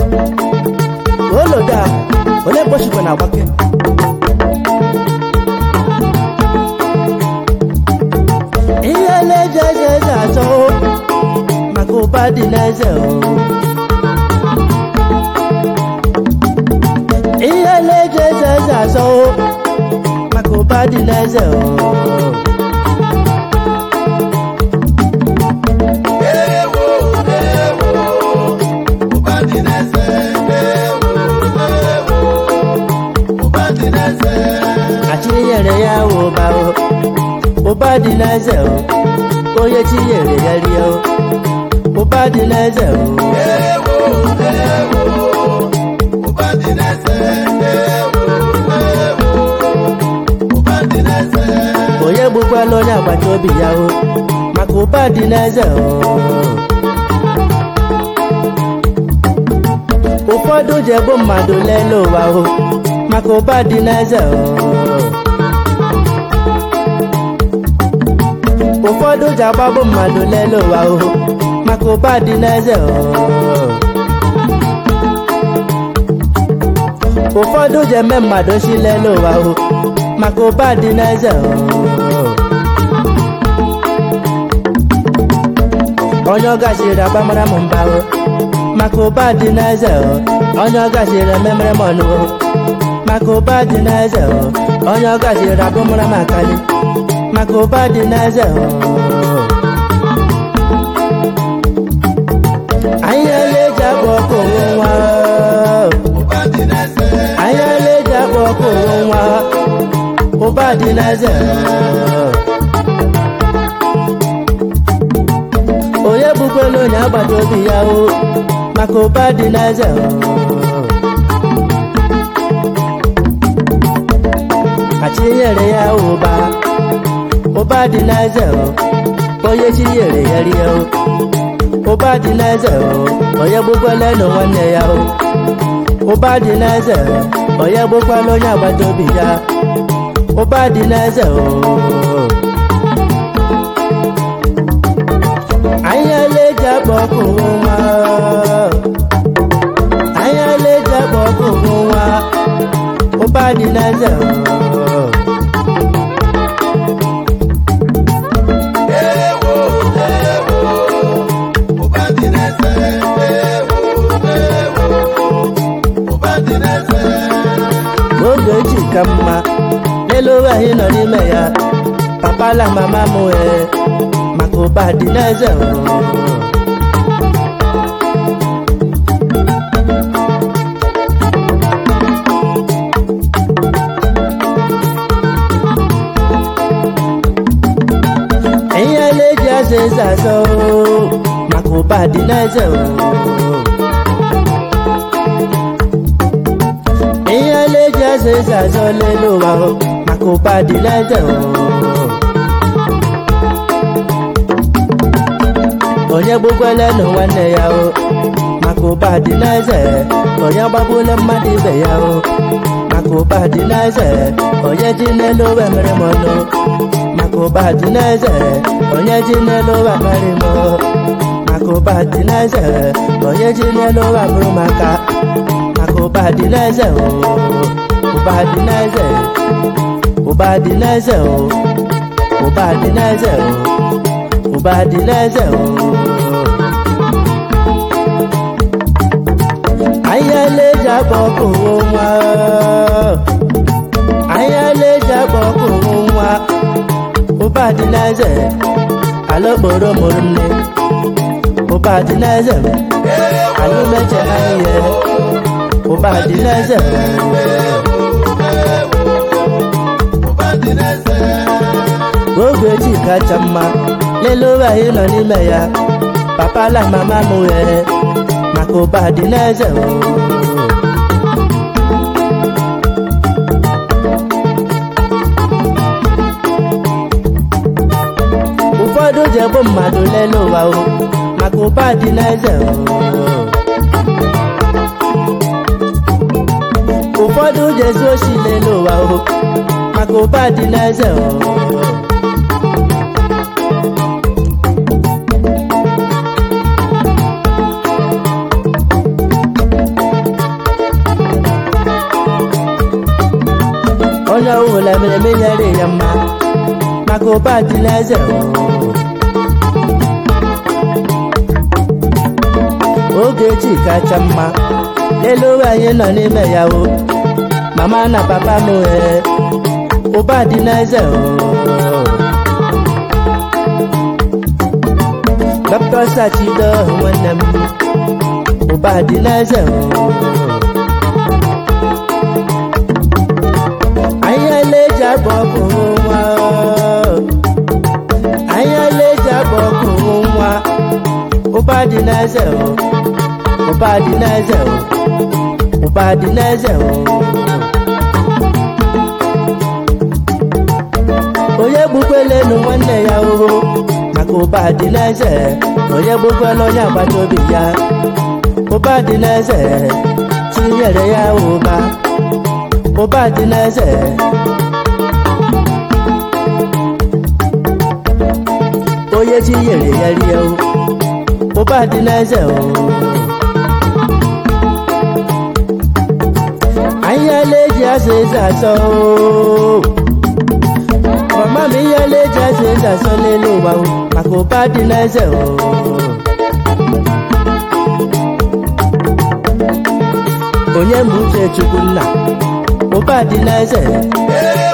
oloda onye gbochikwa na agbake ihe na-eje eje eje achọ maka ụba dị n'eze o ihe na-eje eje eje achọ maka ụba dị n'eze o ewo ewo ụba dị n'eze ewo ewo ụba dị n'eze achị nyere ya ụba o ụba dị n'eze o onye chi nyere ya rie o ụba dị n'eze o ewo ewo ụba dị n'eze ewo ewo ụba dị n'eze onye gbukwala onye agbata obi ya o maka ụba dị n'eze o ụfọdụ ji egbu mmadụ lele ụwa o maka ụba dị n'eze o ụfọdụ ji agbagbu mmadụ lele ụwa o maka ụba dị n'eze o ụfọdụ ji eme mmadụ si lele ụwa o maka ụba dị n'eze o onye ọ gachiri agbamara m mba o maka ụba dị n'eze o onye ọ gachiri ememere m ọnụ o maka ụba dị n'eze o onye ọ gachiri abụmara m akali maka ụba dị n'eze o anyị ele eji akpọ ọkụ onwe nwa ụba dị n'eze anyị ele eji akpọ ọkụ onwe nwa ụba dị n'eze onye bụkwala onye agbata obi ya o maka ụba dị n'eze achinyere ya ụba ụba dị n'eze onye chi nyere ya rie o ụba dị n'eze onye gbukwala nụ nwanne ya o ụba dị n'eze onye gbukwala onye agbata obi ya ụba dị n'eze o anyị ele eji akpa ọkụ nwa anyị ele eji akpa ọkụ nwa ụba dị n'eze ewo ewo ụba dị n'eze ewo ewo ụba dị n'eze oge echi ka mma n'elu ụwa anyị nọ n'ime ya papa la mama m ee maka ụba dị n'eze ihe na-eji aza eze azọ maka ụba dị n'eze ihe na-eji aza eze azọ n'elu ụwa maka ụba dị n'eze onye gbukwala nụ nwanne ya o maka ụba dị n'eze onye gbagbula mmadụ ibe ya o maka ụba dị n'eze onye ji n'elu ụwa mere m ọnụ maka ụba dị n'eze onye ji n'elu ụwa kparị m maka ụba dị n'eze onye ji n'elu ụwa bụrụ maka maka ụba dị n'eze o ụba dị n'eze ụba dị n'eze o ụba dị n'eze o ụba dị n'eze o ahịa na-eji akpa ọkụ nwa ahịa na-eji akpa ọkụ nwa ụba dị n'eze ala okporo mụrụ nne ụba dị n'eze anyị meche ihe ụba dị n'eze ụba dị n'eze oge echi kacha mma lelee ụwa anyị nọ n'ime ya papa la mama m wee maka ụba dị n'eze ụfọdụ ji egbu mmadụ lelee ụwa o maka ụba dị n'eze ụfọdụ ji ezu oshi lelee ụwa o maka ụba dị n'eze onye ọbụla mere menyere ya mma maka ụba dị n'eze ogechi kacha mma n'elu ụwa anyị nọ n'ime ya o mama na papa m ee ụba dị n'eze o dọkịta sachido nwanne m ụba dị n'eze o anya leji agba ọkụ nwa anya leji agba ọkụ nwa ụba dị n'eze o ụba dị n'eze o ụba dị n'eze o onye gbukwelenu nwanne ya o maka ụba dị n'eze onye gbukwela onye agbata obi ya ụba dị n'eze tinyere ya ụba ụba dị n'eze onye chi nyere ya rie o ụba dị n'eze o anyị ala eji azụ eze asọ o mama m ihe ala eji azụ eze asọ n'elu ụwa o maka ụba dị n'eze o onye mbụ uche chukwu nna ụba dị n'eze Ee,